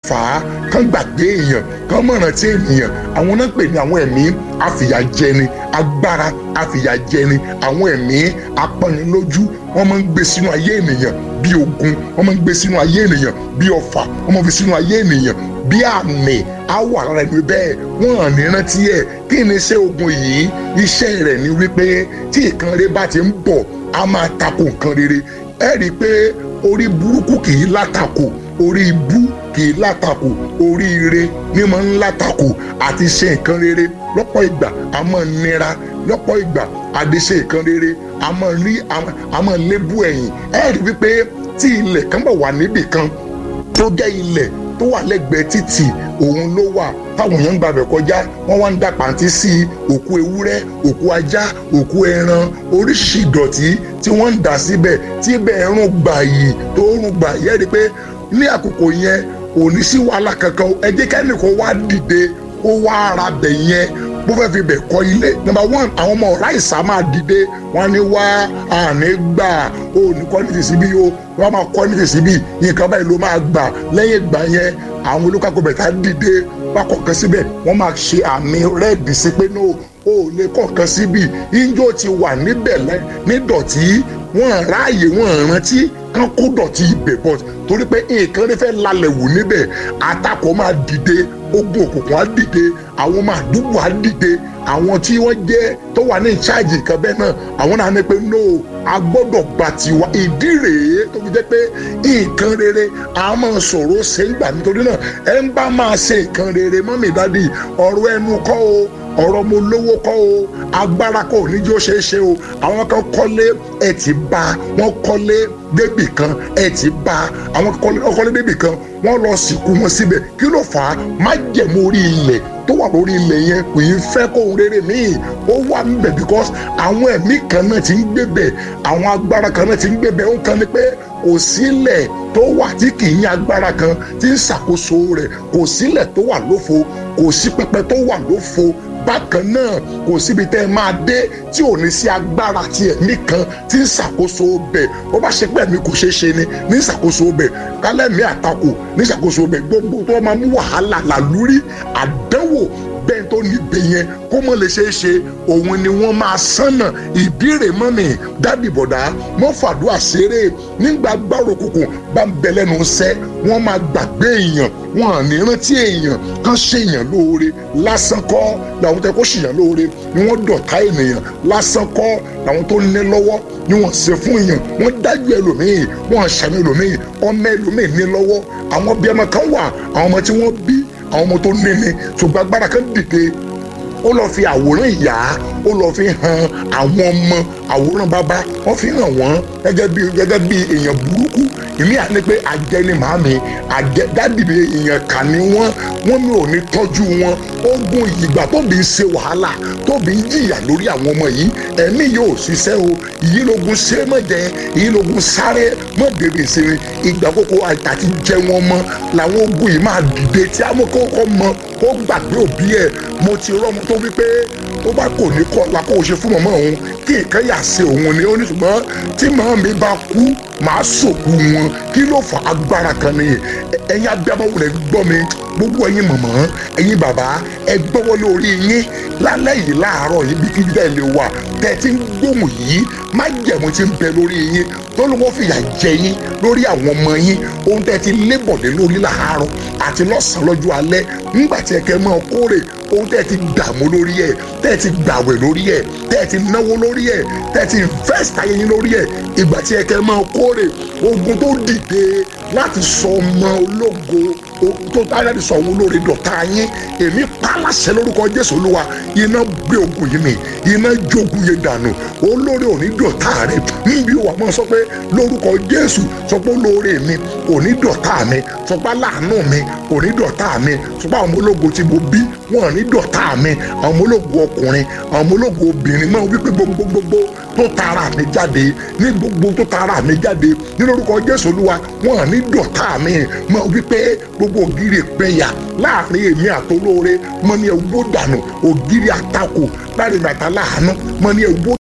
fà á kán gbàgbé èèyàn kán mọ̀ràn tí ènìyàn àwọn náà pè ní àwọn ẹ̀mí àfìyàjẹni agbára àfìyàjẹni àwọn ẹ̀mí apanilójú wọ́n máa ń gbé sínú ayé ènìyàn bí ogun wọ́n máa ń gbé sínú ayé ènìyàn bí ọfà wọ́n máa ń fi sínú ayé ènìyàn bí àmì á wà lára ẹni bẹ́ẹ̀ wọ́n hàn ní rántí ẹ̀ kí ni iṣẹ́ ogun yìí iṣẹ́ rẹ̀ ni wípé tí nǹkan rere bá ti ń bọ̀ á máa tako nǹkan rere ẹ rí i pé orí burúkú kì í látakò orí ibú kì í látakò orí ire ní máa ń látakò àti ṣe nǹkan rere lọ́pọ̀ ìgbà a máa nira lọ́pọ̀ ìgbà àdéṣe nǹkan rere a máa rí a máa lébú ẹ̀yìn ẹ rí i wípé tí ilẹ̀ kan bá wà níbì kan tó jẹ́ ilẹ̀ tó wà lẹ́gbẹ̀ẹ́ títì òun ló wà táwọn èèyàn ń gbàbẹ̀ kọjá wọ́n wá ń da pàǹtí sí òkú ewúrẹ́ òkú ajá òkú ẹran oríṣìí ìdọ̀tí tí wọ́n ń dà síbẹ̀ tí ibẹ̀ rún gbà yìí tó rún gbà yẹ́ rí i pé ní àkókò yẹn kò ní sí wàhálà kankan ẹ jẹ́ kẹ́nìkan wá dìde ó wá ara bẹ̀ yẹn bó fẹ́ fi bẹ̀ kọ́ ilé number one àwọn ọmọ ọ̀rá ìsá máa dìde wọn ní wá àní gbà ó ní kọ́ ní tìsí bí o wọ́n máa kọ́ ní tìsí bí nǹkan báyìí ló máa gbà lẹ́yìn ìgbà yẹn àwọn olùkàkọ́ bẹ̀ta dìde wá kọ̀ọ̀kan síbẹ̀ wọ́n máa ṣe àmì rẹ́ẹ̀dì sí pé no o lè kọ̀ọ̀kan síbi injó ti wà níbẹ̀ nídọ̀tí wọ́n ráàyè wọ́n rántí kán kó dọ̀tí ibẹ̀ bọ̀ torí pé nǹkan rẹ fẹ́ lálẹ́ wù níbẹ̀ àtakò máa dìde ogun òkùnkùn á dìde àwọn ọmọ àdúgbò á dìde àwọn tí wọ́n jẹ́ tó wà ní ìcháàjì nǹkan bẹ́ẹ̀ náà àwọn náà ní pé no a gbọ́dọ̀ gbà tiwa ìdí rèé tó fi jẹ́ pé nǹkan rere a máa sọ̀rọ̀ ṣe ń gbà nítorí náà ẹ ń bá máa ṣe nǹkan rere mọ́mì dádì ọ̀rọ̀ ẹnu kọ́ o ọ̀rọ̀ mo lówó kọ́ o agbára kọ́ oníjó ṣe é ṣe o àwọn kan kọ́lé ẹ̀ ti bá wọn kọ́lé débì kan ẹ̀ ti bá àwọn kọ́lé débì kan wọ́n lọ sìnkú wọn síbẹ̀ kí ló fà á má jẹ̀mú orí ilẹ̀ tó wà lórí ilẹ̀ yẹn kò í fẹ́ kó ń rere míì ó wà níbẹ̀ because àwọn ẹ̀mí kan náà ti ń gbé bẹ̀ àwọn agbára kan náà ti ń gbé bẹ̀ ó ń kan ní pé kò sílẹ̀ tó wà tí kì í ní agbára kan tí ń ṣàkóso rẹ̀ kò sílẹ̀ tó wà lófo kò sí pẹpẹ tó wà lófo bákan náà kò síbi tẹ́ ẹ máa dé tí ò ní sí agbára ti ẹ̀mí kan tí ń ṣàkóso bẹ̀ ó bá ṣe pé ẹ̀mí kò ṣeé ṣe ni ní ṣàkóso bẹ̀ kálẹ̀mí àtakò ní ṣàkóso bẹ̀ gbogbo tó máa mú wàhálà làlúrí àdánwò bẹ́ẹ̀ tó níbẹ̀ yẹn kó mọ̀ lè ṣeé ṣe òun ni wọ́n máa sánà ìbéèrè mọ́mì dábì bọ̀dá mọ́ fàdúrà ṣeré nígbà gbàrò kùkù bá ń bẹ lẹ́nu iṣẹ́ wọ́n máa gbàgbé èèyàn wọn à ní rántí èèyàn kan ṣèyàn lóore lásán kọ́ làwọn tẹ kó ṣèyàn lóore ni wọ́n dọ̀tá ènìyàn lásán kọ́ làwọn tó ní lọ́wọ́ ni wọ́n ṣe fún èèyàn wọ́n dájú ẹlòmíì wọ́n ṣàmì ẹlòmíì ọmọ ẹlòmíì ní lọ́wọ́ àwọn bí ọmọ kan wà àwọn ọmọ tí wọ́n bí àwọn ọmọ tó ní ni ṣùgbọ́n agbára kan dìde ó lọ fi àwòrán ìyá ó lọ fi hàn àwọn ọmọ àwòrán bàbá wọ́n fi hàn wọ́n gẹ́gẹ́ bí gẹ́gẹ́ bí èèyàn burúkú ìmí à ní pé àjẹ́ ni màámi àjẹ́ dádìbì èèyàn kà ní wọ́n wọ́n mi ò ní tọ́jú wọn ogun ìgbà tóbi ń ṣe wàhálà tóbi ń jìyà lórí àwọn ọmọ yìí ẹ̀mí yóò ṣiṣẹ́ o ìyí lógun ṣe mọ̀jẹ̀ ìyí lógun sáré mọ̀dèrè ìsinmi ìgbà kókó àti jẹ wọn mọ́ làwọn ogun yìí máa dìde tí a mọ̀ kókó mọ kó gbàgbé òbí ẹ̀ mo ti rọ́mọ tó wípé ó bá kò ní kọ́ la kó o ṣe fún mọ̀mọ́ òun kí nǹkan yà ṣe òun ni ó ní ṣùgbọ́n tí màá mi bá kú màá sòkú wọn kí ló fà agbára kan ni ẹ̀yin abiyamọ rẹ̀ gbọ́ mi gbogbo ẹ̀yin mọ̀mọ́ ẹ̀yin bàbá ẹ gbọ́wọ́ lórí yín lálẹ́ yìí láàárọ̀ yìí bí kíbi dẹ́ lè wà tẹ́ ti ń gbóhùn yìí má jẹ̀mú ti ń bẹ lórí yín tó ló wọ́n fìyà jẹ yín lórí àwọn ọmọ yín ohun tẹ́ ti lébọ̀dé lórí láàárọ̀ àti lọ́sàn-án lọ́jọ́ alẹ́ nígbà tí ẹ kẹ́ máa kórè ohun tẹ́ ti dààmú lórí ẹ̀ tẹ́ ti gbàwẹ̀ lórí ẹ̀ tẹ́ ti náwó lórí ẹ̀ tẹ́ ti invest ayé yín lórí ẹ̀ ìgbà tí ẹ kẹ́ máa kórè ogun tó dìde láti sọ ọmọ ológo tó táyà ti sọ òun lórí dọ̀tá yín èmi pàlàṣẹ lórúkọ Jésù Olúwa iná gbé ogun yìí mi iná jogun yìí dànù olórí òní dọ̀tá rẹ níbi wà máa sọ pé lórúkọ Jésù sọ pé olórí mi òní dọ̀tá mi sọ pé aláàánú mi òní dọ̀tá mi sọ pé àwọn ológo tí mo bí wọn ní dọ̀tá mi àwọn ológo ọkùnrin àwọn ológo obìnrin máa wípé gbogbogbò tó tara mi jáde ní gbogbo tó tara mi jáde ní lórúkọ Jésù Olúwa wọn ní dọ̀tá mi máa wípé gbogbo ògiri ìpẹyà láàrin èmi àtolóore mọ ní ẹwọ dànù ògiri àtakò láàrin àtàláàánú mọ ní ẹwọ